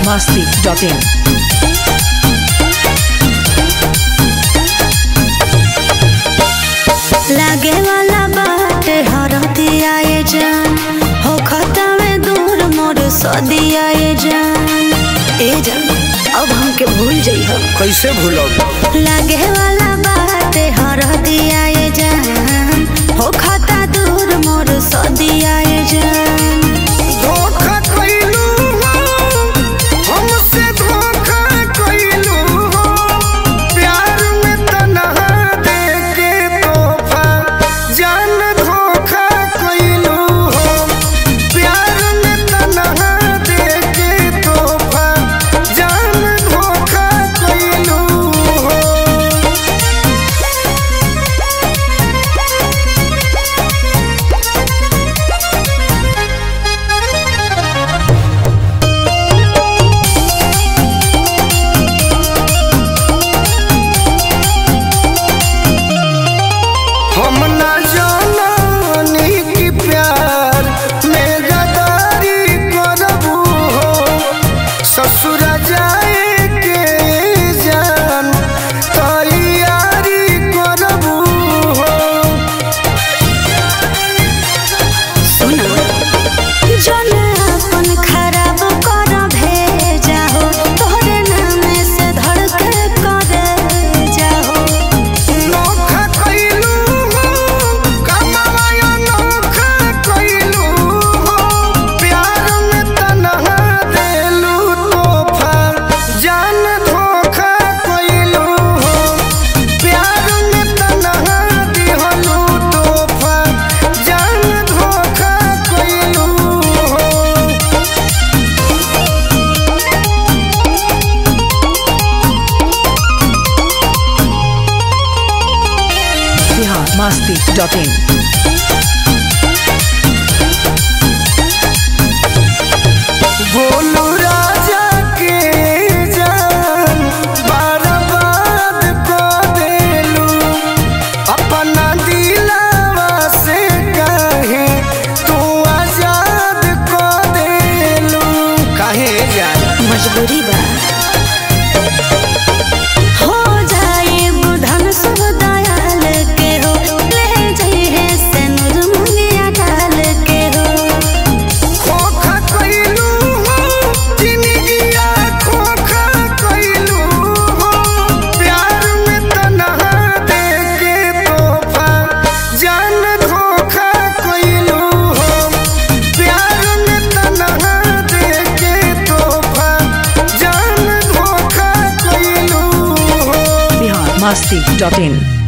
masti.in. लागे वाला बाटे हरदिया ये जान हो खतवे दूर मोर सदिया ये जान ए जान अब हमके भूल जइह कैसे भूलब लागे वाला बाटे हरदिया ये जान हो खता दूर मोर सदिया ये जान धोखा कइलू हो हमसे धोखा कइलू हो प्यार में तन्हा दे के तोहफा जान धोखा कइलू हो प्यार में तन्हा दे के तोहफा जान धोखा कइलू हो हम ना जानी कि प्यार में गदारी करबू हो ससुर जाए के जान तैयारी करबू हो सुना जन अपन खराब कर भेजा हो तोहरे नाम से धड़के करे जाहो नोखा कइलू हो कमाया नोखा कइलू हो प्यार में तन्हा देलू तोहफा जान धोखा कइलू हो प्यार में तन्हा दिहलू तोहफा जान धोखा कइलू हो Bihar masti.in. बोलू राजा के जान बर्बाद को देलू अपना दिलावा से कहे तू आजाद को देलू कहे जान मजबूरी बा हो जाए बुधन सब दयाल के हो ले जाइए से नूर मुनिया डाल के हो खोखा कइलू हो जिंदगिया खोखा कइलू हो प्यार में तन्हा दे के तोहफा जान धोखा कइलू हो प्यार में तन्हा दे के तोहफा जान धोखा कइलू हो Bihar masti.in.